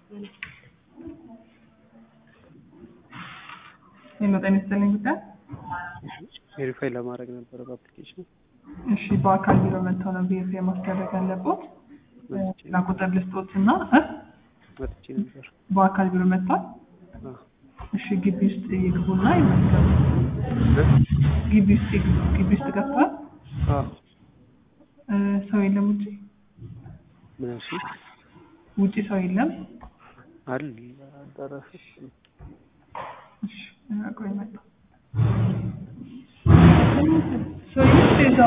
ሄሎ ጤና ይስጥልኝ ጉዳይ ቬሪፋይ ለማድረግ ነበረ በአፕሊኬሽን እሺ በአካል ቢሮ መጥተው ነው ቬሪፋይ ማስደረግ ያለቦት መጥቼ ሌላ ቁጥር ልስጦት እና እ? መጥቼ ነበር። በአካል ቢሮ መጥቷል አዎ። እሺ ግቢ ውስጥ ይግቡና ይመዝገቡ ግቢ ውስጥ ይግቡ ግቢ ውስጥ ገብቷል አዎ። እ፣ ሰው የለም ውጭ ምን እሺ ውጭ ሰው የለም አለ አዳራሽ እሺ ቆይ መጣ ሰው የለም